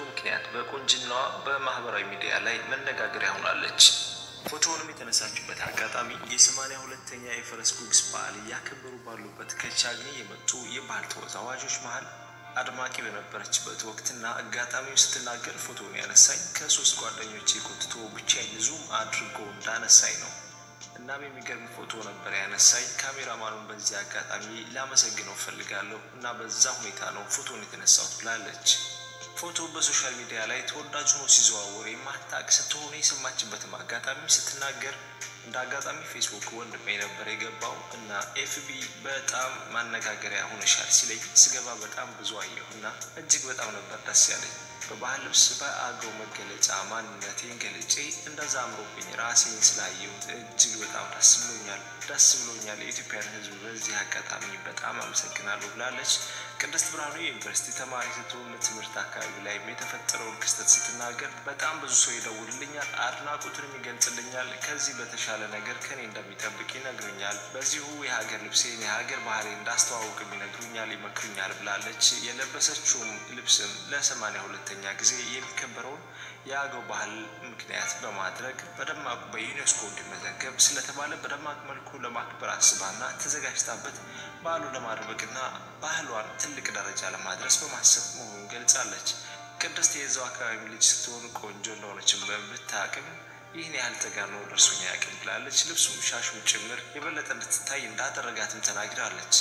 ምክንያት በቁንጅናዋ በማህበራዊ ሚዲያ ላይ መነጋገሪያ ሆናለች። ፎቶውንም የተነሳችበት አጋጣሚ የሰማንያ ሁለተኛ የፈረስ ጉግስ በዓል እያከበሩ ባሉበት ከቻግኒ የመጡ የባህል ተወዛዋዦች መሀል አድማቂ በነበረችበት ወቅትና አጋጣሚው ስትናገር ፎቶውን ያነሳኝ ከሶስት ጓደኞቼ ኮትቶ ብቻዬን ዙም አድርጎ እንዳነሳኝ ነው። እናም የሚገርም ፎቶ ነበር ያነሳኝ። ካሜራማኑን በዚህ አጋጣሚ ላመሰግነው ፈልጋለሁ እና በዛ ሁኔታ ነው ፎቶን የተነሳሁት ብላለች። ፎቶ በሶሻል ሚዲያ ላይ ተወዳጅ ሆኖ ሲዘዋወር የማታቅ ስትሆነ የሰማችበትም አጋጣሚ ስትናገር እንደ አጋጣሚ ፌስቡክ ወንድሜ ነበር የገባው እና ኤፍቢ በጣም ማነጋገሪያ ሆነሻል ሲለኝ ስገባ በጣም ብዙ አየሁና እጅግ በጣም ነበር ደስ ያለኝ። በባህል ልብስ በአገው መገለጫ ማንነቴን ገልጬ እንደዛ አምሮብኝ ራሴን ስላየሁት እጅግ በጣም ደስ ብሎኛል ደስ ብሎኛል። የኢትዮጵያን ሕዝብ በዚህ አጋጣሚ በጣም አመሰግናለሁ ብላለች። ቅድስት ብርሃኑ የዩኒቨርሲቲ ተማሪ ስትሆን ትምህርት አካባቢ ላይ የተፈጠረውን ክስተት ስትናገር በጣም ብዙ ሰው ይደውልልኛል፣ አድናቆቱንም ይገልጽልኛል። ከዚህ በተሻለ ነገር ከኔ እንደሚጠብቅ ይነግሩኛል። በዚሁ የሀገር ልብሴን የሀገር ባህሌን እንዳስተዋውቅም ይነግሩኛል፣ ይመክሩኛል ብላለች። የለበሰችውም ልብስም ለሰማንያ ሁለተኛ ጊዜ የሚከበረውን የአገው ባህል ምክንያት በማድረግ በደማቁ በዩኔስኮ እንዲመዘገብ ስለተባለ በደማቅ መልኩ ለማክበር አስባና ተዘጋጅታበት በዓሉ ለማድረግና ባህሏን ትልቅ ደረጃ ለማድረስ በማሰብ መሆኑን ገልጻለች። ቅድስት የዛው አካባቢ ልጅ ስትሆን ቆንጆ እንደሆነችን ብታቅም ይህን ያህል ተጋኖ ደርሶኝ አያውቅም ብላለች። ልብሱም ሻሹም ጭምር የበለጠ እንድትታይ እንዳደረጋትም ተናግራለች።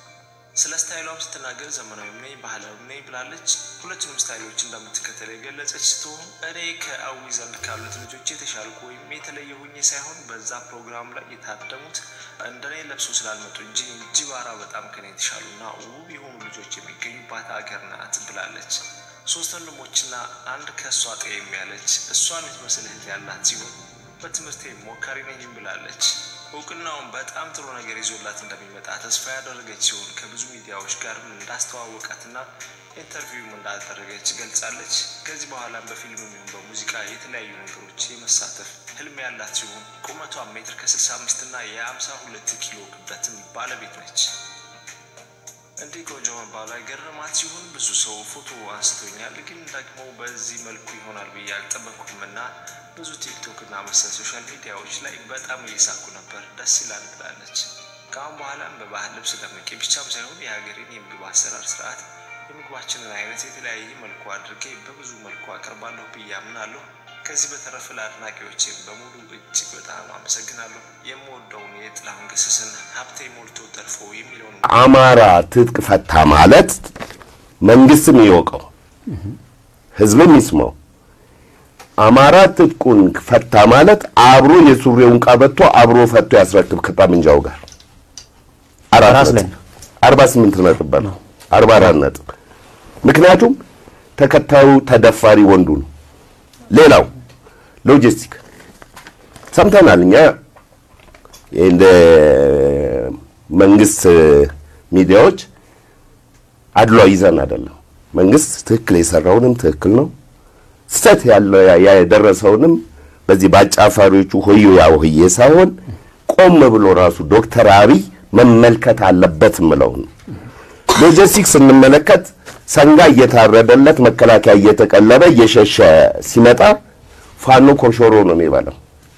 ስለ ስታይሏም ስትናገር ዘመናዊም ነኝ ባህላዊም ነኝ ብላለች። ሁለቱንም ስታይሎች እንደምትከተል የገለጸች ስትሆን እኔ ከአዊ ዘንድ ካሉት ልጆች የተሻልኩ ወይም የተለየ ሁኜ ሳይሆን በዛ ፕሮግራም ላይ የታደሙት እንደኔ ለብሶ ስላልመጡ እንጂ እንጂባራ በጣም ከኔ የተሻሉና ውብ የሆኑ ልጆች የሚገኙባት አገር ናት ብላለች። ሶስት ወንድሞችና አንድ ከእሷ ጠየም ያለች እሷን የምትመስል እህት ያላት ሲሆን በትምህርቴ ሞካሪ ነኝም ብላለች። እውቅናውን በጣም ጥሩ ነገር ይዞላት እንደሚመጣ ተስፋ ያደረገች ሲሆን ከብዙ ሚዲያዎች ጋርም እንዳስተዋወቃትና ኢንተርቪውም እንዳደረገች ገልጻለች። ከዚህ በኋላም በፊልም የሚሆን በሙዚቃ የተለያዩ ነገሮች የመሳተፍ ህልም ያላት ሲሆን ቁመቷን ሜትር ከ65 እና የ52 ኪሎ ክብደትም ባለቤት ነች። እንዲህ ቆንጆ መባሏ ገረማት ሲሆን ብዙ ሰው ፎቶ አንስቶኛል፣ ግን ደግሞ በዚህ መልኩ ይሆናል ብዬ አልጠበኩም እና ብዙ ቲክቶክ እና መሰል ሶሻል ሚዲያዎች ላይ በጣም እየሳኩ ነበር። ደስ ይላል ብላለች። ከአሁን በኋላም በባህል ልብስ ደምቄ ብቻም ሳይሆን የሀገሬን የምግብ አሰራር ስርዓት የምግባችንን አይነት የተለያየ መልኩ አድርጌ በብዙ መልኩ አቀርባለሁ ብዬ አምናለሁ። ከዚህ በተረፈ ለአድናቂዎቼም በሙሉ እጅግ በጣም አመሰግናለሁ። የምወደውን የጥላሁን ገሰሰን ሀብቴ ሞልቶ ተርፎ የሚለውን አማራ ትጥቅ ፈታ ማለት መንግስትም ይወቀው፣ ህዝብም ይስማው። አማራ ትጥቁን ፈታ ማለት አብሮ የሱሪውን ቀበቶ አብሮ ፈቶ ያስረክብ ከጠመንጃው ጋር አራት ራስ ላይ ነጥብ አርባ ስምንት ነጥብ በለው አርባ አራት ነጥብ። ምክንያቱም ተከታዩ ተደፋሪ ወንዱ ነው። ሌላው ሎጂስቲክ ሰምተናል እኛ እንደ መንግስት ሚዲያዎች አድሏ ይዘን አይደለም። መንግስት ትክክል የሰራውንም ትክክል ነው፣ ስህተት ያለው የደረሰውንም በዚህ በአጫፋሪዎቹ ሆዮ ያው ሆዬ ሳይሆን ቆም ብሎ ራሱ ዶክተር አብይ መመልከት አለበት ምለው ነው። ሎጂስቲክ ስንመለከት ሰንጋ እየታረደለት መከላከያ እየተቀለበ እየሸሸ ሲመጣ ፋኖ ኮሾሮ ነው የሚበላው።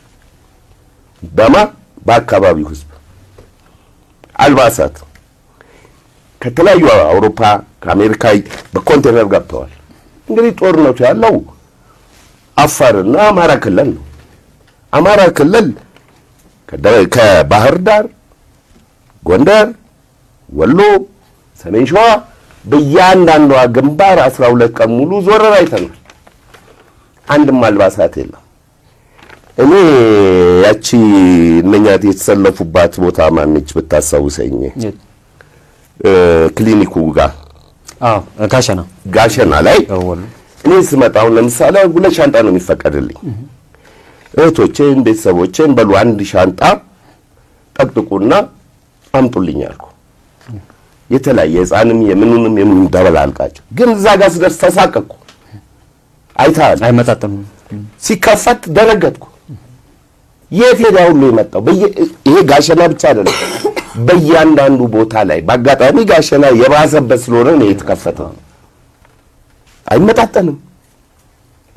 በማ በአካባቢው ህዝብ አልባሳት ከተለያዩ አውሮፓ ከአሜሪካ በኮንቴነር ገብተዋል። እንግዲህ ጦርነቱ ያለው አፋርና አማራ ክልል ነው። አማራ ክልል ከደ- ከባህር ዳር፣ ጎንደር፣ ወሎ፣ ሰሜን ሸዋ በእያንዳንዷ ግንባር አስራ ሁለት ቀን ሙሉ ዞረር አይተናል። አንድም አልባሳት የለም። እኔ ያቺ እነኛ የተሰለፉባት ቦታ ማነች ብታስታውሰኝ? እ፣ ክሊኒኩ ጋር አዎ ጋሸና ጋሸና ላይ ወሎ እኔ ስመጣ አሁን ለምሳሌ ሁለት ሻንጣ ነው የሚፈቀድልኝ። እህቶቼን ቤተሰቦቼን በሉ አንድ ሻንጣ ጠቅጥቁና አምጡልኝ አልኩ። የተለያየ ሕፃንም የምኑንም የምኑም ደበላልቃቸው። ግን እዛ ጋር ስደርስ ተሳቀቅኩ። አይተሃል። አይመጣጠኑም። ሲከፈት ደነገጥኩ። የት ሄዳ ሁሉ የመጣው በየ- ይሄ ጋሸና ብቻ አይደለም፣ በእያንዳንዱ ቦታ ላይ በአጋጣሚ ጋሸና የባሰበት ስለሆነ ነው የተከፈተው። አይመጣጠንም።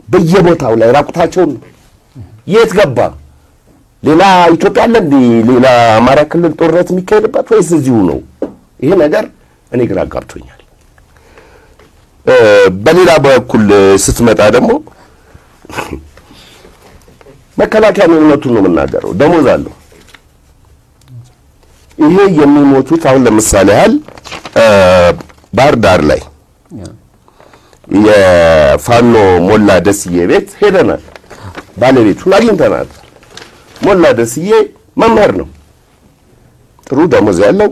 በየቦታው ላይ ራቁታቸውን ነው። የት ገባ? ሌላ ኢትዮጵያ አለ እንዴ? ሌላ አማራ ክልል ጦርነት የሚካሄድበት ወይስ እዚሁ ነው? ይሄ ነገር እኔ ግራ አጋብቶኛል። እ፣ በሌላ በኩል ስትመጣ ደግሞ መከላከያ እውነቱን ነው የምናገረው፣ ደሞዝ አለው። ይሄ የሚሞቱት አሁን ለምሳሌ ያህል እ፣ ባህር ዳር ላይ የፋኖ ሞላ ደስዬ ቤት ሄደናል። ባለቤቱን አግኝተናል። ሞላ ደስዬ መምህር ነው። ጥሩ ደሞዝ ያለው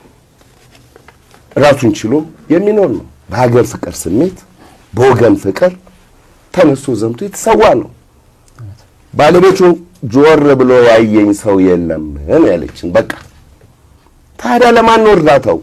ራሱን ችሎ የሚኖር ነው። በሀገር ፍቅር ስሜት በወገን ፍቅር ተነስቶ ዘምቶ የተሰዋ ነው። ባለቤቱን ጆር ብሎ ያየኝ ሰው የለም ነው ያለችን። በቃ ታዲያ ለማን ነው እርዳታው?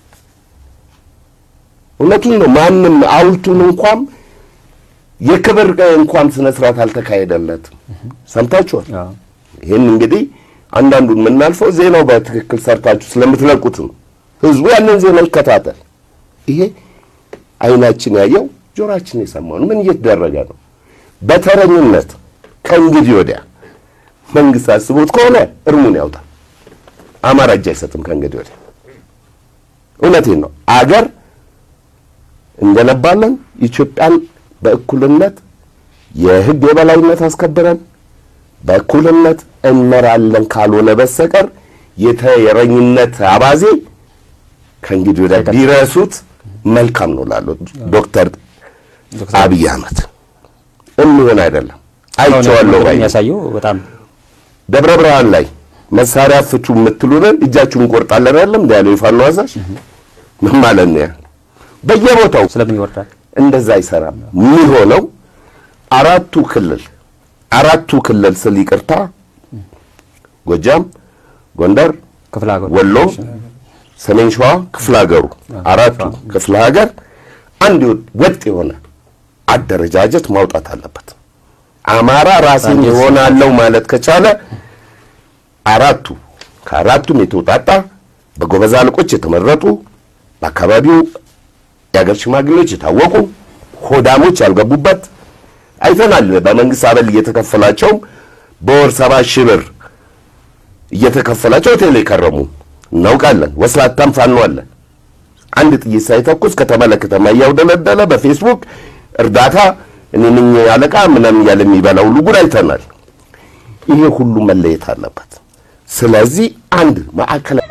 እውነቱን ነው። ማንም ሐውልቱን እንኳን የክብር እንኳን ስነ ስርዓት አልተካሄደለትም። ሰምታችኋል። አዎ። ይህን እንግዲህ አንዳንዱን የምናልፈው ዜናው በትክክል ሰርታችሁ ስለምትለቁት ነው። ህዝቡ ያንን ዜና ይከታተል። ይሄ አይናችን ያየው ጆሮአችን የሰማው ነው። ምን እየተደረገ ነው? በተረኝነት ከእንግዲህ ወዲያ መንግስት አስቦት ከሆነ እርሙን ያውጣል። አማራ እጅ አይሰጥም ከእንግዲህ ወዲያ። እውነቴን ነው። አገር እንገነባለን። ኢትዮጵያን በእኩልነት የህግ የበላይነት አስከብረን በእኩልነት እንመራለን ካልሆነ በስተቀር የተረኝነት አባዜ ከእንግዲህ ወዲያ ቢረሱት መልካም ነው ላሉት ዶክተር አብይ አህመድ የሚሆን አይደለም። አይቼዋለሁ ባይ ነኝ። የሚያሳየው በጣም ደብረ ብርሃን ላይ መሳሪያ ፍቱ የምትሉንን እጃችሁን እንቆርጣለን አይደለም እንደ ያለው የፋኖ አዛዥ ምን ማለት ነው? ያ በየቦታው ስለምን ይወርዳል? እንደዛ አይሰራም። የሚሆነው አራቱ ክልል አራቱ ክልል ስል ይቅርታ፣ ጎጃም፣ ጎንደር፣ ክፍለ ሀገሩ ወሎ፣ ሰሜን ሸዋ ክፍለ ሀገሩ አራቱ ክፍለ ሀገር አንድ ወጥ የሆነ አደረጃጀት ማውጣት አለበት። አማራ ራሴን ይሆናለው ማለት ከቻለ አራቱ ከአራቱም የተውጣጣ በጎበዝ አለቆች የተመረጡ በአካባቢው የሀገር ሽማግሌዎች የታወቁ ሆዳሞች ያልገቡበት አይተናል። በመንግስት አበል እየተከፈላቸውም በወር ሰባ ሺህ ብር እየተከፈላቸው ሆቴል የከረሙ እናውቃለን። ወስላታም ፋኖ አለ። አንድ ጥይት ሳይተኩስ ከተማ ለከተማ እያውደለደለ በፌስቡክ እርዳታ እኔ ነኝ አለቃ ምናምን እያለ የሚበላ ሁሉ ጉድ አይተናል። ይሄ ሁሉ መለየት አለበት። ስለዚህ አንድ ማዕከላዊ